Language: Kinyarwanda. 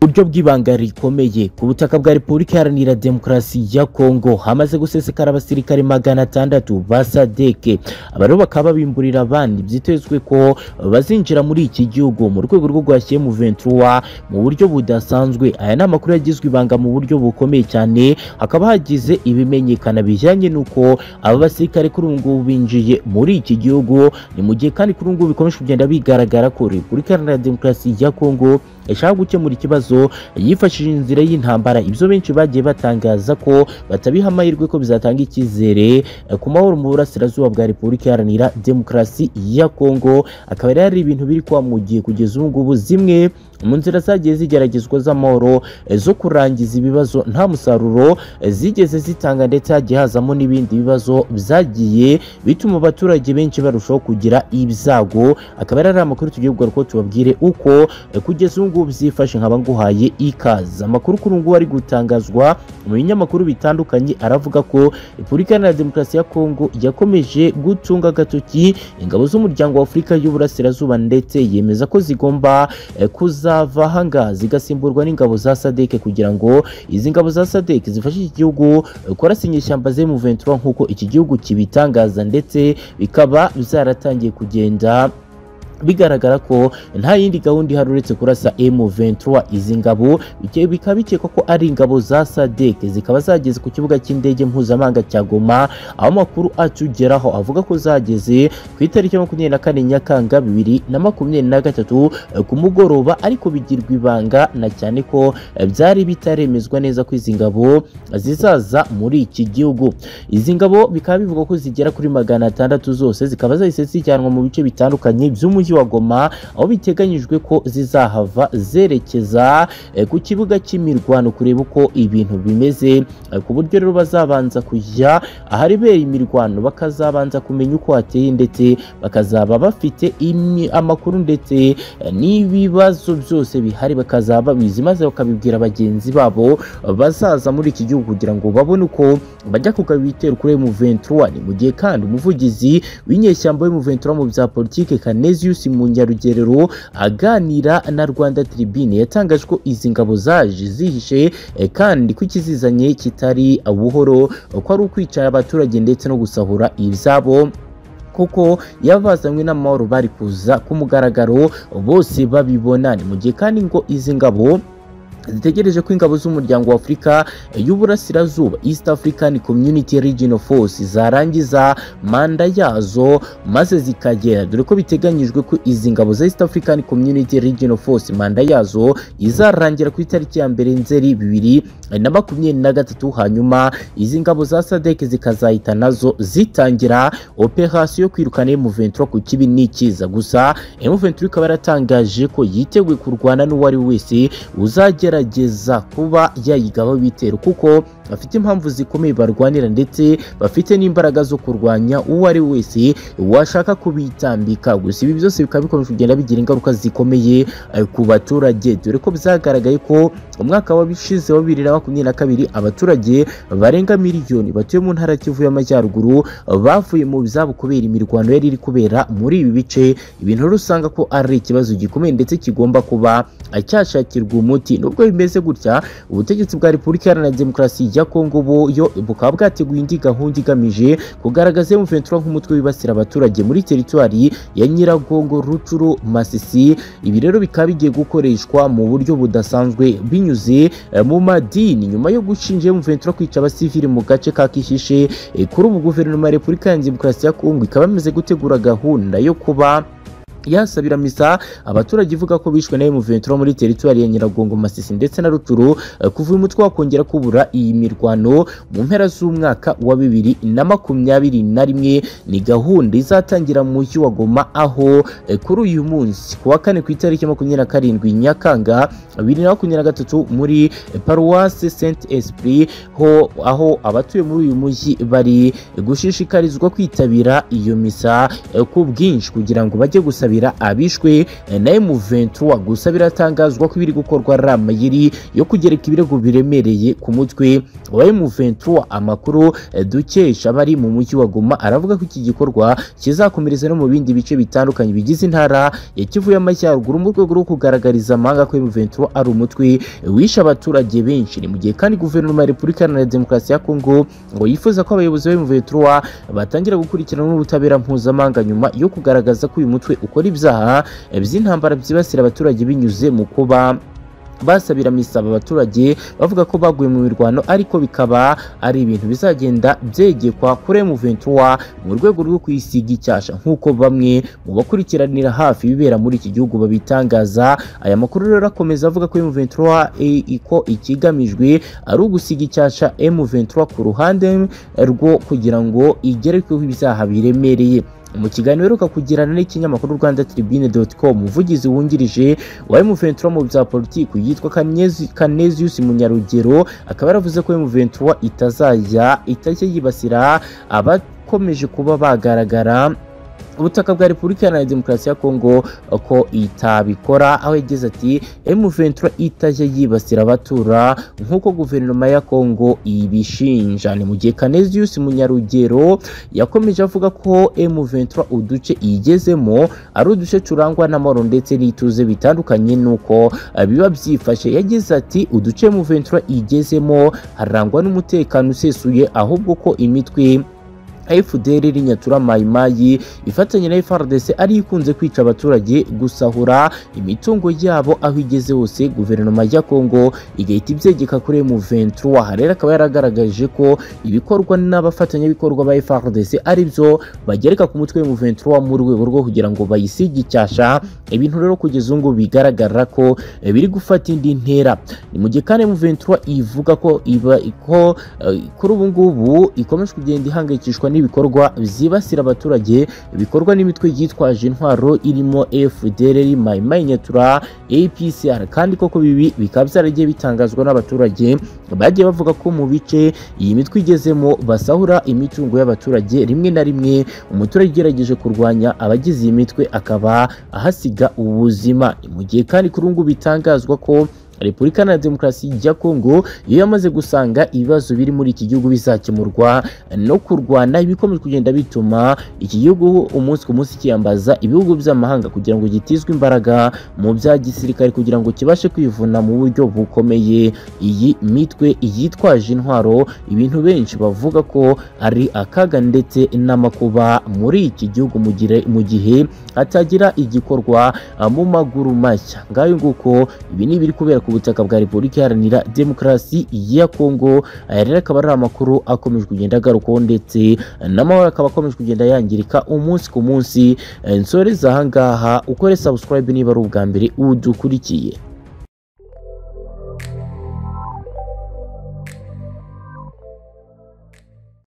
buryo bw'ibanga rikomeye ku butaka bwa Repubulika Iharanira Demokarasi ya Kongo hamaze gusesekara abasirikare magana atandatu ba sadeke aba rero bakaba babimburira abandi byitezwe ko bazinjira muri iki gihugu mu rwego rwo guhashya M23 mu buryo budasanzwe aya ni amakuru yagizwe ibanga mu buryo bukomeye cyane hakaba hagize ibimenyekana bijyanye n'uko aba basirikare kuri ubu ngubu binjiye muri iki gihugu ni mu gihe kandi kuri ubu ngubu bikomeje kugenda bigaragara ko Repubulika Iharanira Demokarasi ya Kongo yashaka gukemura ikibazo yifashishije inzira y'intambara ibyo benshi bagiye batangaza ko batabiha amahirwe ko bizatanga icyizere eh, ku mahoro mu burasirazuba bwa Repubulika Iharanira Demokarasi ya Kongo akaba rero ari ibintu biri kuba mu gihe kugeza ubu ngubu zimwe mu nzira zagiye zigeragezwa z'amahoro eh, zo kurangiza ibibazo nta musaruro eh, zigeze zitanga ndetse hagiye hazamo n'ibindi bibazo byagiye bituma abaturage benshi barushaho kugira ibyago akaba ari amakuru tugiye kugaruka tubabwire uko eh, kugeza ubu ngubu byifashe nkaba nguhaye ikaze amakuru kuri ubu ngubu ari gutangazwa mu binyamakuru bitandukanye aravuga ko repubulika iharanira demokarasi ya kongo yakomeje gutunga agatoki ingabo z'umuryango wa afurika y'uburasirazuba ndetse yemeza ko zigomba eh, kuza zava ahanga zigasimburwa n'ingabo za sadeke kugira ngo izi ngabo za sadeke zifashe iki gihugu kurasinya ishyamba ze mu 23 nk'uko iki gihugu kibitangaza ndetse bikaba byaratangiye kugenda bigaragara ko nta yindi gahunda ihari uretse kurasa M23 izi ngabo bikaba bikekwa ko ari ingabo za SADC zikaba zageze ku kibuga cy'indege mpuzamahanga cya Goma aho amakuru atugeraho avuga ko zageze ku itariki ya makumyabiri na kane Nyakanga bibiri na makumyabiri na gatatu ku mugoroba ariko bigirwa ibanga na cyane ko byari bitaremezwa neza ko izi ngabo zizaza muri iki gihugu izi ngabo bikaba bivugwa ko zigera kuri magana atandatu zose zikaba zahise zijyanwa mu bice bitandukanye by'umujyi mujyi wa Goma aho biteganyijwe ko zizahava zerekeza eh, ku kibuga cy'imirwano kureba uko ibintu bimeze eh, ku buryo rero bazabanza kujya aharibera imirwano bakazabanza kumenya uko hateye ndetse bakazaba bafite imi- amakuru ndetse eh, n'ibibazo byose bihari bakazaba bizi maze bakabibwira bagenzi babo eh, bazaza muri iki gihugu kugira ngo babone uko bajya kugaba ibitero kuri M23 ni mu gihe kandi umuvugizi w'inyeshyamba M23 mu bya politike Kanezi Lucius Munyarugerero aganira na Rwanda Tribune yatangaje ko izi ngabo zaje zihishe eh, kandi ko ikizizanye kitari buhoro ko ari ukwicara abaturage ndetse no gusahura ibyabo kuko yabazanywe n'amahoro bari kuza ku mugaragaro bose babibona ni mu gihe kandi ngo izi ngabo zitegereje ko ingabo z'umuryango wa Afurika y'Uburasirazuba East African Community Regional Force zarangiza manda yazo maze zikagera dore ko biteganyijwe ko izi ngabo za East African Community Regional Force manda yazo izarangira ku itariki ya mbere Nzeri bibiri na makumyabiri na gatatu hanyuma izi ngabo za SADC zikazahita nazo zitangira operation yo kwirukana M23 ku kibi n'ikiza gusa M23 ikaba yaratangaje ko yiteguye kurwana n'uwari wese uzagera gerageza kuba yayigaho ibitero kuko bafite impamvu zikomeye barwanira ndetse bafite n'imbaraga zo kurwanya uwo ari wese washaka kubitambika gusa ibi byose bikaba bikomeje kugenda bigira ingaruka zikomeye eh, ku baturage dore ko byagaragaye ko umwaka wabishize wa bibiri na makumyabiri na kabiri abaturage barenga miliyoni batuye mu ntara Kivu y'Amajyaruguru bavuye mu byabo kubera imirwano yari iri kubera muri ibi bice ibintu rero usanga ko ari ikibazo gikomeye ndetse kigomba kuba eh, cyashakirwa umuti nubwo bimeze gutya ubutegetsi bwa Repubulika Iharanira Demokarasi ya Kongo buyo bukaba bwateguye indi gahunda igamije kugaragaza M23 nk'umutwe wibasira abaturage muri teritwari ya Nyiragongo, Rucuru, Masisi. Ibi rero bikaba bigiye gukoreshwa mu buryo budasanzwe binyuze eh, mu madini nyuma yo gushinja M23 kwica abasivili mu gace ka Kishishe. Eh, Kuri ubu guverinoma ya Repubulika ya Demokarasi ya Kongo ikaba yamaze gutegura gahunda yo kuba yasabira misa abaturage ivuga ko bishwe na M23 muri teritwari ya Nyiragongo Masisi ndetse na Ruturu eh, kuva uyu mutwe wakongera kubura iyi mirwano mu mpera z'umwaka wa bibiri na makumyabiri na rimwe ni gahunda izatangira mu mujyi wa Goma aho eh, kuri uyu munsi ku wa kane ku itariki ya makumyabiri na karindwi Nyakanga bibiri na makumyabiri na gatatu muri eh, Paruwasi Saint Esprit ho aho abatuye muri uyu mujyi bari gushishikarizwa kwitabira iyo misa eh, ku bwinshi kugira ngo bajye gusabira kubera abishwe eh, na M23 gusa biratangazwa ko ibiri gukorwa ari amayeri yo kugereka ibirego biremereye ku mutwe wa M23 amakuru eh, dukesha abari mu mujyi wa Goma aravuga ko iki gikorwa kizakomereza no mu bindi bice bitandukanye bigize intara ya Kivu y'Amajyaruguru mu rwego rwo kugaragariza amahanga ko M23 ari umutwe wishe abaturage benshi ni mu gihe kandi guverinoma ya Repubulika Iharanira Demokarasi ya Kongo ngo yifuza ko abayobozi ba M23 batangira gukurikirana n'ubutabera mpuzamahanga nyuma yo kugaragaza ko uyu mutwe ukora ibyaha eh, by'intambara byibasira abaturage binyuze mu kuba basabira misaba abaturage bavuga ko baguye mu mirwano ariko bikaba ari ibintu bizagenda byegekwa kuri M23 mu rwego rwo kwisiga icyasha nk'uko bamwe mu bakurikiranira hafi ibibera muri iki gihugu babitangaza aya makuru rero akomeza avuga ko M23 i- iko ikigamijwe ari ugusiga icyasha M23 ku ruhande rwo kugira ngo igere ku ibyaha biremereye mu kiganiro uheruka kugirana n'ikinyamakuru rwanda tribune.com umuvugizi wungirije wa M23 mu bya politiki yitwa Kanezi- Canesius Munyarugero akaba yaravuze ko M23 itazajya itajya yibasira abakomeje kuba bagaragara ubutaka bwa Repubulika Iharanira Demokarasi ya Kongo ko itabikora aho yagize ati M23 itajya yibasira abatura nk'uko guverinoma ya Kongo ibishinja ni mu gihe Canesius Munyarugero yakomeje avuga ko M23 uduce igezemo ari uduce turangwa n'amahoro ndetse n'ituze bitandukanye nuko eh, biba byifashe yagize ati uduce M23 igezemo harangwa n'umutekano usesuye ahubwo ko imitwe FDR rinyatura mayimayi ifatanya na FRDC ari ikunze kwica abaturage gusahura imitungo yabo aho igeze hose guverinoma ya Kongo igahita ibyegeka kuri M23 aha rero akaba yaragaragaje ko ibikorwa n'abafatanyabikorwa ba FRDC ari byo bagereka ku mutwe wa M23 mu rwego rwo kugira ngo bayisige icyasha ibintu rero kugeza ubu ngubu bigaragara ko eh, biri gufata indi ntera ni mu gihe kandi M23 ivuga ko iba ko eh, kuri ubu ngubu ikomeje kugenda ihangayikishwa n'ibikorwa byibasira abaturage bikorwa n'imitwe yitwaje intwaro irimo FDLR, Mai Mai Nyatura, APCR kandi koko bibi bikaba byaragiye bitangazwa n'abaturage bagiye bavuga ko mu bice iyi mitwe igezemo basahura imitungo y'abaturage rimwe na rimwe umuturage ugerageje kurwanya abagize iyi mitwe akaba ahasiga ubuzima Ni mu gihe kandi kuri ubu ngubu bitangazwa ko Repubulika Iharanira Demokarasi ya Kongo iyo yamaze gusanga ibibazo biri muri iki gihugu bizakemurwa no kurwana ibikomeje kugenda bituma iki gihugu umunsi ku munsi kiyambaza ibihugu by'amahanga kugira ngo gitizwe imbaraga mu bya gisirikare kugira ngo kibashe kwivuna mu buryo bukomeye iyi mitwe yitwaje intwaro ibintu benshi bavuga ko ari akaga ndetse n'amakuba muri iki gihugu mu gihe- mu gihe hatagira igikorwa ah, mu maguru mashya ngayo nguko ibi ni ibiri kubera ku butaka bwa Repubulika Iharanira Demokarasi ya Kongo aya rero akaba ari amakuru akomeje kugenda agarukaho ndetse n'amahoro akaba akomeje kugenda yangirika umunsi ku munsi Eh, nsoreza aha ngaha ukore subscribe niba ari ubwa mbere udukurikiye